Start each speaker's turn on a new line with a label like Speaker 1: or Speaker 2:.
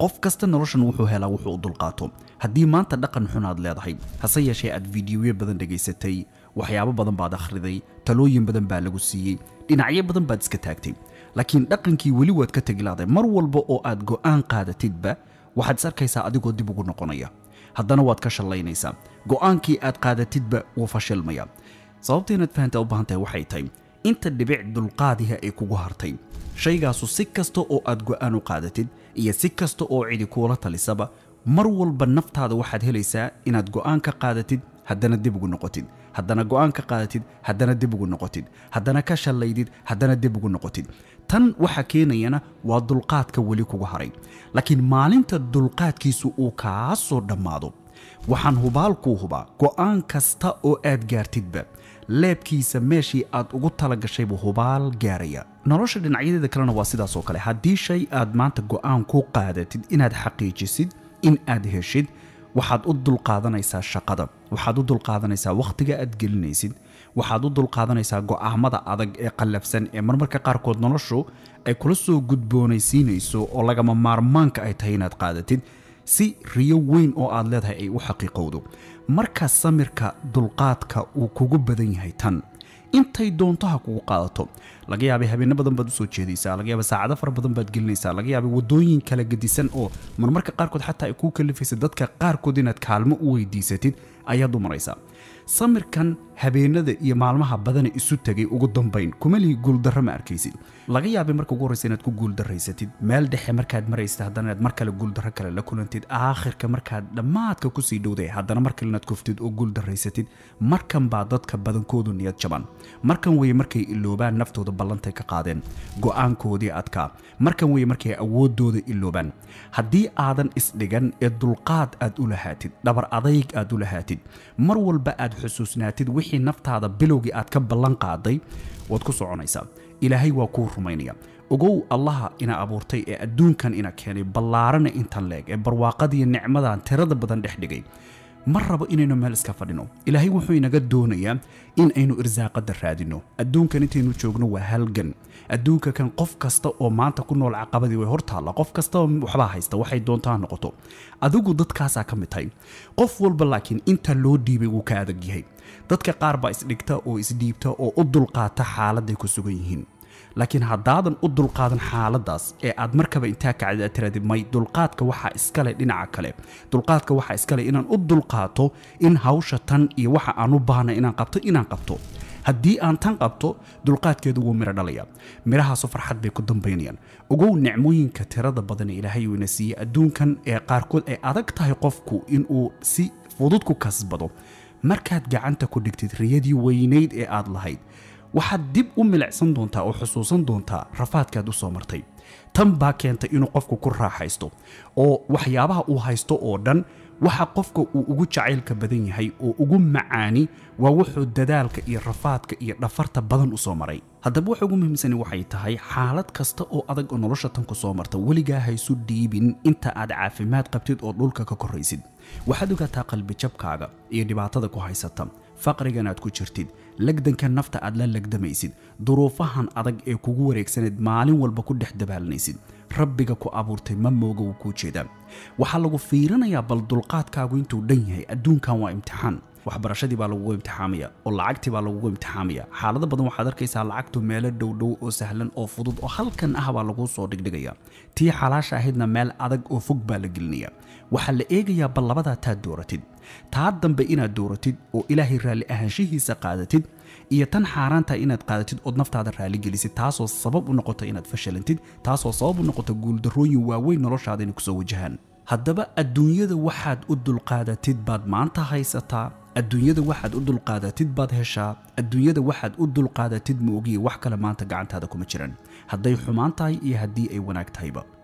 Speaker 1: qof kasta noloshan wuxuu helaa wuxuu u dulqaato haddii maanta dhaqan xun aad leedahay hase yeeshee aad fiidiyoyo badan dhegaysatay waxyaabo badan baad akhriday talooyin badan baa lagu siiyey dhinacyo badan baad iska taagtay laakiin dhaqankii weli waad ka tegi lahday mar walba oo aad go'aan qaadatidba waxaad is arkaysaa adigoo dib ugu noqonaya haddana waad ka shallaynaysaa go'aankii aad qaadatidba wuu fashilmaya sababta inaad fahantaa u baahan tahay waxay tahay inta dhibic dulqaadiha ay kugu hartay shaygaasu si kasta oo aad go'aan u qaadatid iyo si kasta oo cidi kuula talisaba mar walba naftaada waxaad helaysaa inaad go'aan ka qaadatid haddana dib ugu noqotid haddana go'aan ka qaadatid haddana dib ugu noqotid haddana ka shallaydid haddana dib ugu noqotid tan waxa keenayana waa dulqaadka weli kugu haray laakiin maalinta dulqaadkiisu uu kaa soo dhammaado waxaan hubaalkuu hubaa go'aan kasta oo aad gaartidba leebkiisa meeshii aad ugu talagashaybu hubaal gaaraya nolosha dhinacyadeeda kalena waa sidaas oo kale haddii shay aad maanta go'aan ku qaadatid inaad xaqiijisid in aad heshid waxaad u dulqaadanaysaa shaqada waxaad u dulqaadanaysaa wakhtiga aad gelinaysid waxaad u dulqaadanaysaa go'aamada adag ee qallafsan ee marmarka qaarkood noloshu ay kula soo gudboonaysiinayso oo lagama maarmaanka ay tahay inaad qaadatid si riyo weyn oo aad leedahay ay u xaqiiqowdo marka samirka dulqaadka uu kugu badan yahay tan intay doontaha kugu qaadato laga yaabay habeenno badan baad usoo jeedaysaa laga yaabay saacado fara badan baad gelinaysaa laga yaabay wadooyin kala gedisan oo marmarka qaarkood xataa ay kuu kalifaysa dadka qaarkood inaad kaalmo u weydiisatid ayaad u maraysaa samirkan habeenada iyo maalmaha badana isu tegay ugu dambayn kuma lihi guuldarro ma arkaysid laga yaabay marka ugu horreysa inaad ku guuldarraysatid meel dhexe markaad maraysad haddana inaad mar kale guuldarro kale la kulantid aakhirka markaad dhammaadka kusii dhowday haddana mar kale inaad kuftid oo guuldarraysatid markan baa dadka badankoodu niyad jaban markan weye markay iloobaan naftooda ballantay ka qaadeen go'aankoodii adkaa markan weye markay awooddooda iloobaan haddii aadan isdhigan ee dulqaad aad u lahaatid dhabar adayg aad u lahaatid mar walba aad xusuusnaatid wixii naftaada bilowgii aad ka ballan qaaday waad ku soconaysaa ilaahay waa kuu rumaynaya ogow allaha ina abuurtay ee adduunkan ina keenay ballaarana intan leeg ee barwaaqadiiyo nicmadan tirada badan dhex dhigay ma rabo inaynu meel iska fadhino ilaahay wuxuu inaga doonayaa in aynu irsaaqada raadino adduunkan intaynu joogno waa halgan adduunka kan qof kasta oo maanta ku nool caqabadii way hortaalla qof kasta waxbaa haysta waxay doontaa noqoto adigu dadkaasaa ka mid tahay qof walba laakiin inta loo dhiibay wuu ka adag yahay dadka qaar baa isdhigta oo isdhiibta oo u dulqaata xaaladday ku sugan yihiin laakiin haddaadan u dulqaadan xaaladaas ee aad markaba intaa kacdid aad tirahdid may dulqaadka waxaa iskale dhinaca kale dulqaadka waxaa iskale inaan u dulqaato in hawsha tan iyo waxa aan u baahnay inaan qabto inaan qabto haddii aan tan qabto dulqaadkeedu wuu miro dhalaya midhahaasu farxad bay ku dambaynayaan ogow nicmooyinka tirada badan ee ilaahay uu ina siiyey adduunkan ee qaarkood ay adag tahay qofku inuu si fudud ku kasbado markaad gacanta ku dhigtid riyadii weynayd ee aad lahayd waxaad dib u milicsan doontaa oo xusuusan doontaa rafaadkaad u soo martay tan baa keentay inuu qofku ku raaxaysto oo waxyaabaha uu haysto oo dhan waxa qofka uu ugu jacaylka badan yahay oo ugu macaani waa wuxuu dadaalka iyo rafaadka iyo dhafarta badan u soo maray haddaba waxa ugu muhiimsani waxay tahay xaalad kasta oo adag oo nolosha tan ku soo marta weligaa haysu dhiibin inta aad caafimaad qabtid oo dhulka ka korraysid waxaad ogaataa qalbijabkaaga iyo dhibaatada ku haysata faqrigan aad ku jirtid legdanka nafta aad la legdamaysid duruufahan adag ee kugu wareegsanayd maalin walba ku dhex dabaalanaysid rabbiga ku abuurtay ma mooga wuu kuu jeedaa waxaa lagu fiirinayaa bal dulqaadkaagu intuu dhan yahay adduunkan waa imtixaan waxbarashadii baa lagugu imtixaamaya oo lacagtii baa lagugu imtixaamaya xaalado badan waxaad arkaysaa lacagtu meelo dhowdhow oo sahlan oo fudud oo halkan ah baa laguu soo dhigdhigaya tii xalaasha ahaydna meel adag oo fog baa la gelinaya waxaa la eegayaa bal labadaa taad dooratid taa dambe inaad dooratid oo ilaahay raalli ahaanshihiisa qaadatid iyo tan xaaraanta inaad qaadatid ood naftaada raalli gelisid taasoo sabab u noqota inaad fashilantid taasoo sabab u noqota guuldarrooyin waaweyn noloshaada inay kusoo wajahaan haddaba adduunyada waxaad u dulqaadatid baad maanta haysataa adduunyada waxaad u dulqaadatid baad heshaa adduunyada waxaad u dulqaadatid ma ogiye wax kale maanta gacantaada kuma jiran hadday xumaan tahay iyo haddii ay wanaag tahayba